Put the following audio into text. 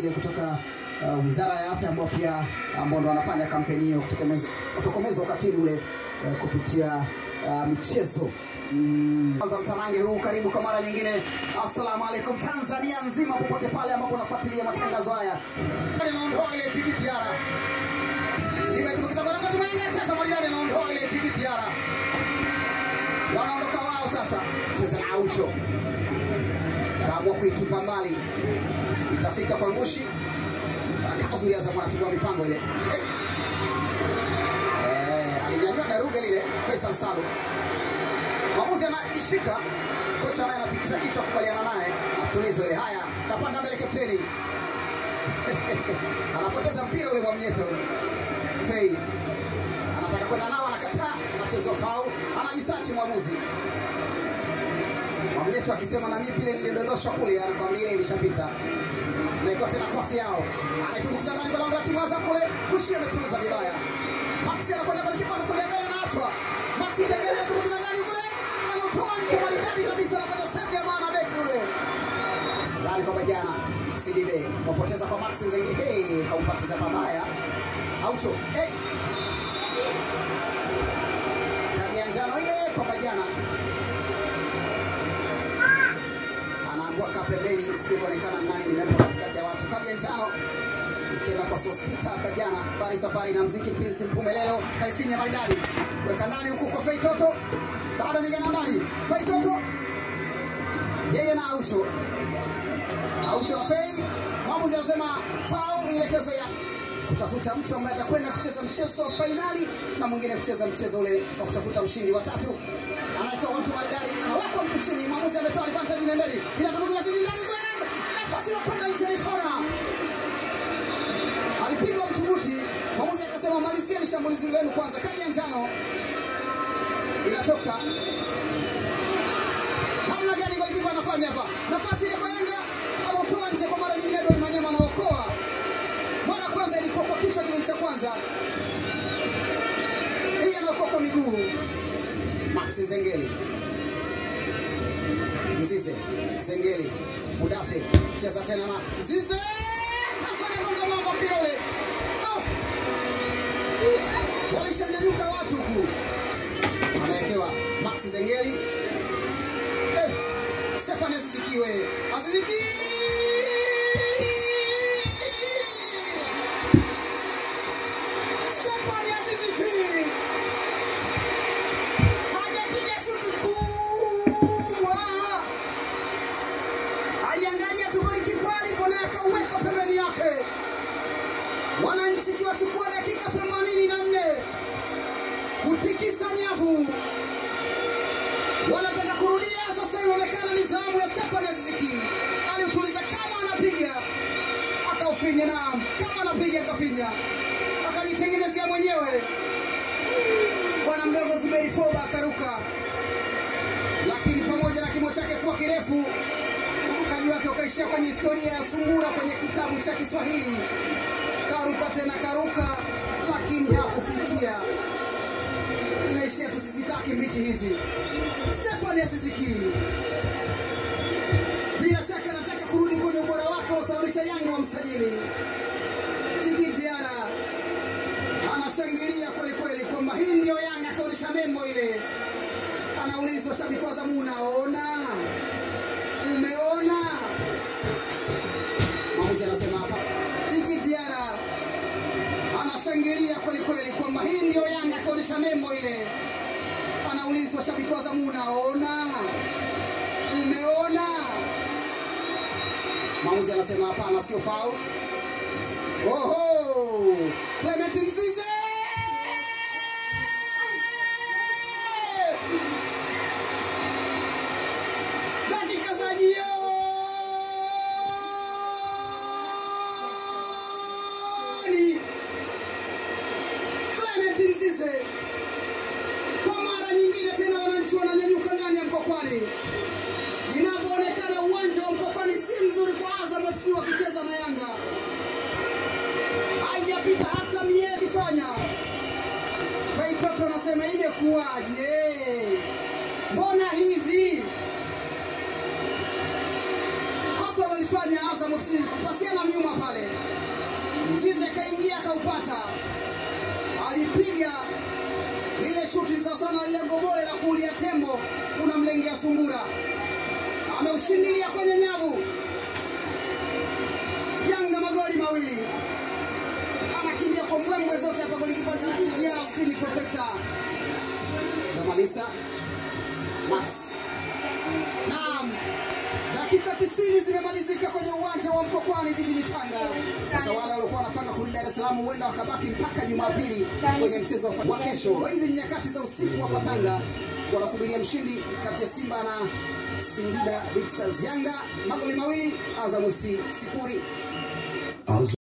zile kutoka uh, Wizara ya Afya ambao pia ambao ndo wanafanya kampeni hiyo kutokomeza kutokomeza ukatili ule uh, kupitia uh, michezo Mm. Kwanza mtanange huu karibu kwa mara nyingine. Assalamu alaikum Tanzania nzima, popote pale ambapo unafuatilia matangazo haya. Naondoa ile tikiti yara. Nimetumbukiza kwa wakati mwingine tesa Marijani naondoa ile tikiti yara. Wanaondoka wao sasa. Cheza na Aucho. Kaamua kuitupa mbali. Itafika kwa ngushi. Akazuia za mwanatubua mipango ile. Eh. Eh, alinyanyua daruga lile Faisal Salum. Mwamuzi anaishika, kocha naye anatikisa kichwa kubaliana naye, atulizwe ile. Haya, kapanda mbele kapteni anapoteza mpira ule wa mnyeto. Fei anataka kwenda nao, anakataa, anachezwa fau, anajisachi mwamuzi. Mwamnyeto akisema na mimi pile nilidondoshwa kule, anakwambia ile ilishapita. Naiko tena pasi yao, anaitumbukiza ndani kwa lango la timu ya Azam kule, kushi ametuliza vibaya. Maxi anakwenda kwa kipa, anasogea mbele, anaachwa. Maxi Zengeli anatumbukiza ndani kule, anatoa nje maridadi kabisa, anapata save ya maana beki ule ndani kwa Bajana CDB wapoteza kwa Maxi Zengeli, hey, kaupatiza mabaya Aucho hey. Kadi ya njano ile kwa Bajana anaambua kaa pembeni, sije kuonekana nani nimempa katikati ya watu. Kadi ya njano ikienda kwa Sospita Bajana, bari safari na mziki Prince Mpumelelo kaifinya maridadi, weka ndani huku kwa Fei Toto, bado nigana ndani Fei Toto yeye na Aucho, Aucho na Fei. Mwamuzi anasema foul, ielekezo ya kutafuta mtu ambaye atakwenda kucheza mchezo wa fainali na mwingine kucheza mchezo ule wa kutafuta mshindi wa tatu. Anawekewa mtu maridadi, anawekwa mtu chini. Mwamuzi ametoa advantage ile mbele, inatumbukiza chini ndani kwa lengo, nafasi ya kwenda nje ni kona. Alipigwa mtu buti, mwamuzi akasema malizieni shambulizi lenu kwanza. Kadi ya njano inatoka. Namna gani golikipa anafanya hapa? Nafasi ile kwa Yanga anautoa nje kwa mara nyingine, Edward Manyema anaokoa. Mara kwanza ilikuwa kwa kichwa kipindi cha kwanza, hii anaokoa kwa miguu. Maxi Zengeli, Mzize, Zengeli, Mudafe, cheza tena na Mzize, Tanzania gonga mwamba mpira ule. Oh! Walishanyanyuka watu huku, amewekewa Maxi Zengeli eh, Stefan Azizikiwe, Aziziki Stefan Aziziki hajapiga shuti kubwa, aliangalia tu golikipa alipo na akauweka pembeni yake. Wananchi ikiwachukua dakika 84 kutikisa nyavu, wanataka kurudia sasa. Inaonekana ni zamu ya Stefan Aziziki, aliutuliza kama anapiga akaufinya, na kama anapiga akafinya, akajitengenezea mwenyewe bwana mdogo Zuberi Foba akaruka, lakini pamoja na kimo chake kuwa kirefu, urukaji wake ukaishia kwenye historia ya sungura kwenye kitabu cha Kiswahili. Karuka tena karuka, lakini hakufikia. Inaishia tusizitaki mbichi hizi. Stefan Aziziki bila shaka anataka kurudi kwenye ubora wake wasababisha Yanga wamsajili. Djigui Diarra anashangilia kweli kweli kwamba hii ndio Yanga, akaonyesha nembo ile. Anaulizwa shabiki wa Zamu, unaona, umeona? Mwamuzi anasema hapa, Djigui Diarra anashangilia kweli kweli kwamba hii ndio Yanga, akaonyesha nembo ile. Anaulizwa shabiki wa Zamu, unaona, umeona? Mwamuzi anasema hapana, sio foul. Oho! Clement Mzize! Dakika za jioni. Clement Mzize kwa mara nyingine tena, wananchi wananyanyuka ndani ya Mkokwani. Inavyoonekana uwanja wa Mkokwani si mzuri kwa Azam FC wakicheza na Yanga haijapita hata miezi fanya. Faitoto anasema imekuwaje? Mbona hivi? Kosa walifanya Azam FC kupasiana nyuma pale, Kibia akaupata, alipiga lile shuti za sana lile gobole la kuulia tembo, unamlengea sungura, ameushindilia kwenye nyavu. Yanga magoli mawili, anakimbia kwa mbwembwe zote hapa, golikipa GTR screen protector Damalisa Max. Naam, dakika 90 zimemalizika kwenye uwanja wa Mkokwani jijini Tanga. Sasa wale waliokuwa wanapanga kurudi Dar es Salaam huenda wakabaki mpaka Jumapili kwenye mchezo wa kesho. Hizi ni nyakati za usiku hapa Tanga, wanasubiria mshindi kati ya Simba na Singida Big Stars. Yanga magoli mawili, Azam FC sifuri.